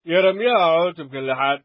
yeremiyaha cutubka lixaad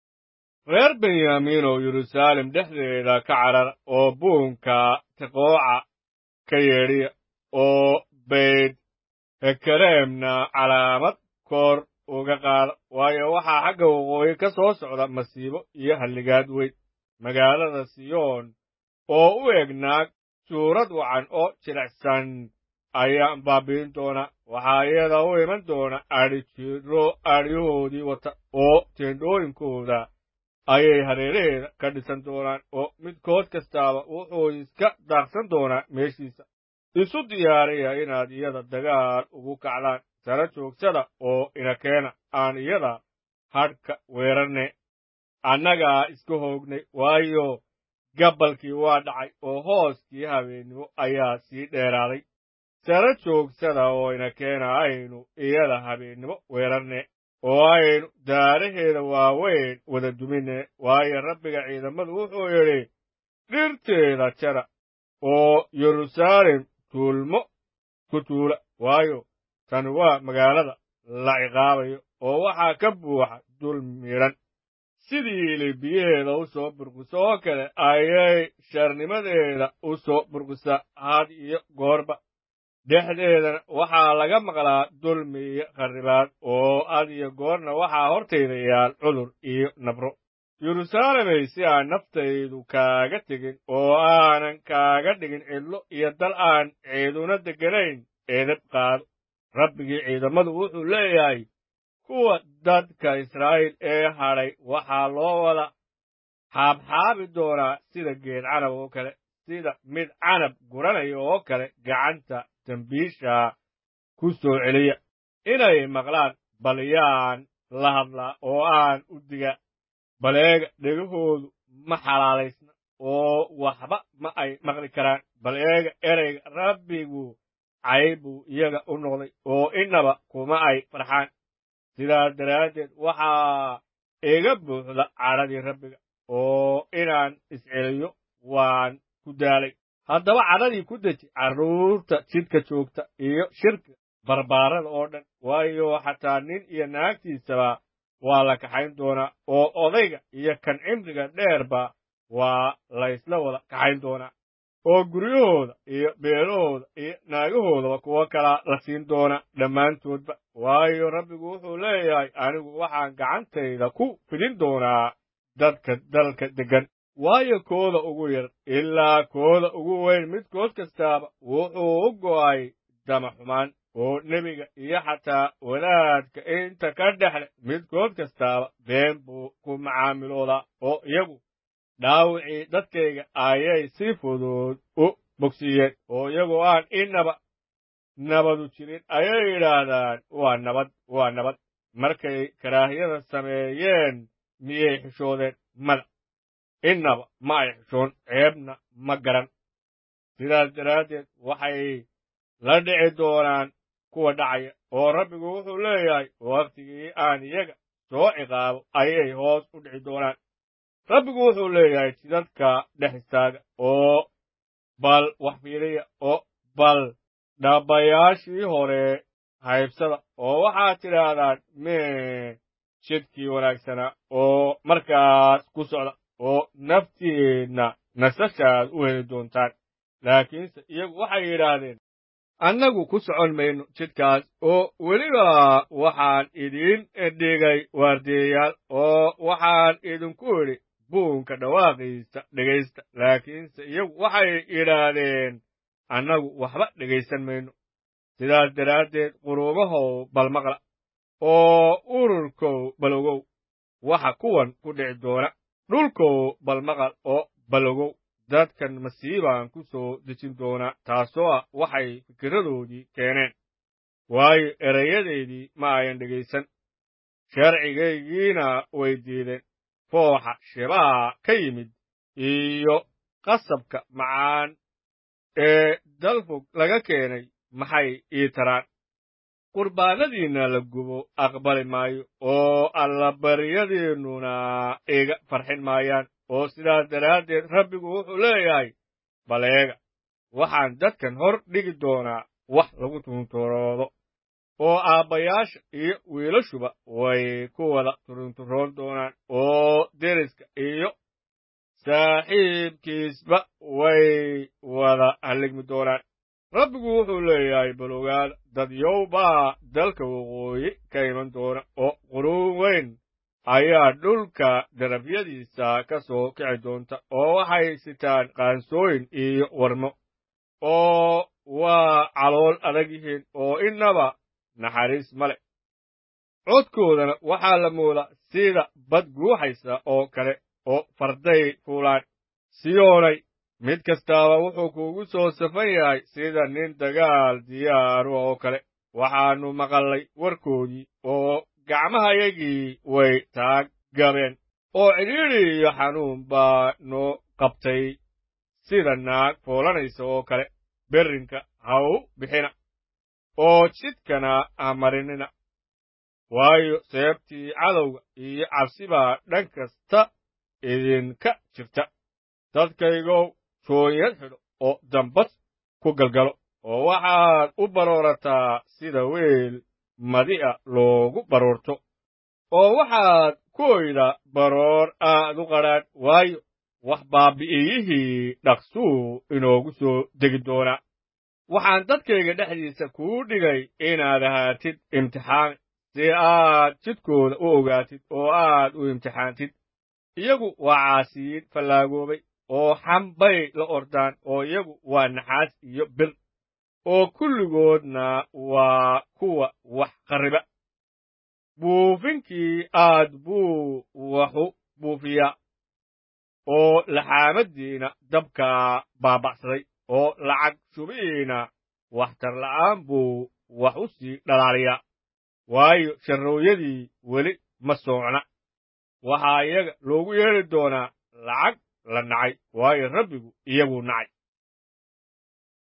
reer benyaamiin oo yeruusaalem dhexdeeda ka carar oo buunka tiqooca ka yeedhiya oo bayd hekareemna calaamad koor uga qaada waayo waxaa xagga waqooyi ka soo socda masiibo iyo halligaad weyn magaalada siyoon oo u eg naag suurad wacan oo jilicsan ayaa baabi'in doona waxaa iyada u iman doona adhijiro adhyahoodii wata oo teendhooyinkooda ayay hareeraheeda ka dhisan doonaan oo midkood kastaaba wuxuu iska daaqsan doonaa meeshiisa isu diyaariya inaad iyada dagaal ugu kacdaan sara joogsada oo ina keena aan iyada hadhka weerarne annagaa iska hoognay waayo gabbalkii waa dhacay oo hooskii habeennimo ayaa sii dheeraaday sara joogsada oo ina keena aynu iyada habeennimo weerarne oo aynu daaraheeda waaweyn wada dumine waayo rabbiga ciidamadu wuxuu yidhi dhirteeda jara oo yeruusaalem tuulmo ku tuula waayo tani waa magaalada la ciqaabayo oo waxaa ka buuxa dul midhan sidii libiyaheeda u soo burquso oo kale ayay sharnimadeeda u soo burqusaa had iyo goorba dhexdeedana waxaa laga maqlaa dulmi iyo kharribaad oo had iyo goorna waxaa hortayda yaal cudur iyo nabro yeruusaalemay si aan naftaydu kaaga tegin oo aanan kaaga dhigin cidlo iyo dal aan ciiduna degganayn edab qaado rabbigii ciidamadu wuxuu leeyahay kuwa dadka israa'iil ee hadhay waxaa loo wada xaabxaabi doonaa sida geed canab oo kale sida mid canab guranaya oo kale gacanta dembiisha ku soo celiya inay maqlaan bal yaan la hadlaa oo aan u diga baleega dhegahoodu ma xalaalaysna oo waxba ma ay maqli karaan bal eega ereyga rabbigu cayb buu iyaga u noqday oo innaba kuma ay farxaan sidaas daraaddeed waxaa iga buuxda cadhadii rabbiga oo inaan isceliyo waan ku daalay haddaba cadhadii ku deji carruurta jidka joogta iyo shirka barbaarada oo dhan waayo xataa nin iyo naagtiisaba waa la kaxayn doonaa oo odayga iyo kan cimriga dheerba waa laysla wada kaxayn doonaa oo guryahooda iyo beelahooda iyo naagahoodaba kuwo kalaa la siin doona dhammaantoodba waayo rabbigu wuxuu leeyahay anigu waxaan gacantayda ku fidin doonaa dadka dalka deggan waayo kooda ugu yar ilaa kooda ugu weyn midkood kastaaba wuxuu u go'ay dama xumaan oo nebiga iyo xataa wadaadka inta ka dhexle midkood kastaaba been buu ku macaamiloodaa oo iyagu dhaawicii dadkayga ayay si fudud u bogsiiyeen oo iyagoo aan inaba nabadu jirin ayay yidhaahdaan waa nabad waa nabad markay karaahiyada sameeyeen miyay xishoodeen mada innaba ma ay xishoon ceebna ma garan sidaas daraaddeed waxay la dhici doonaan kuwa dhacaya oo rabbigu wuxuu leeyahay wakhtigii aan iyaga soo ciqaabo ayay hoos u dhici doonaan rabbigu wuxuu leeyahay jidadka dhex istaaga oo bal wax fiiriya oo bal dhaabbayaashii hore haybsada oo waxaad tidhaahdaan mee jidkii wanaagsanaa oo markaas ku socda oo naftiinna nasashaad u heli doontaan laakiinse iyagu waxay yidhaahdeen annagu ku socon mayno jidkaas oo weliba waxaan idiin dhigay waardiyayaal oo waxaan idinku idhi buunka dhawaaqiisa dhegaysta laakiinse iyagu waxay yidhaahdeen annagu waxba dhegaysan mayno sidaas daraaddeed quruumahow bal maqla oo ururkow balogow waxa kuwan ku dhici doona dhulkow bal maqal oo balogow dadkan masiibaan ku soo dejin doonaa taasoo ah waxay fikirradoodii keeneen waayo erayadeydii ma ayan dhegaysan sharcigaygiina way diideen fooxa shibaha ka yimid iyo qasabka macaan ee dalfog laga keenay maxay ii taraan qurbaanadiinna la gubo aqbali maayo oo allabaryadiinnuna iga farxin maayaan oo sidaas daraaddeed rabbigu wuxuu leeyahay baleega waxaan dadkan hor dhigi doonaa wax lagu tunturoodo oo aabbayaasha iyo wiilashuba way ku wada baa dalka waqooyi ka iman doona oo quruun weyn ayaa dhulka darafyadiisa ka soo kici doonta oo waxay sitaan qaansooyin iyo warmo oo waa calool adag yihiin oo innaba naxariis ma le codkoodana waxaa la moodaa sida bad guuxaysa oo kale oo farday fuulaan siyoonay mid kastaaba wuxuu kuugu soo safan yahay sida nin dagaal diyaaru oo kale waxaannu maqallay warkoodii oo gacmahayagii way taag gabeen oo cidhiidhi iyo xanuun baa noo qabtay sida naag foolanaysa oo kale berrinka ha u bixina oo jidkana ha marinina waayo seebtii cadowga iyo cabsi baa dhan kasta idinka jirta dadkaygow joonyad xidho oo dambas ku galgalo oo waxaad u baroorataa sida weel madi'a loogu baroorto oo waxaad ku oydaa baroor aad u qadhaadh waayo wax baabbi'iyihii dhaqsuu inoogu soo degi doonaa waxaan dadkayga dhexdiisa kuu dhigay inaad ahaatid imtixaami si aad jidkooda u ogaatid oo aad u imtixaantid iyagu waa caasiyiin fallaagoobay oo xambay la ordaan oo iyagu waa naxaas iyo bir oo kulligoodna waa kuwa wax qarriba buufinkii aad buu waxu buufiyaa oo laxaamaddiina dabkaa baaba'saday oo lacag shubihiina waxtar la'aan buu wax u sii dhalaaliyaa waayo sharrooyadii weli ma soocna waxaa iyaga loogu yeedhi doonaa lacag la nacay waayo rabbigu iyaguu nacay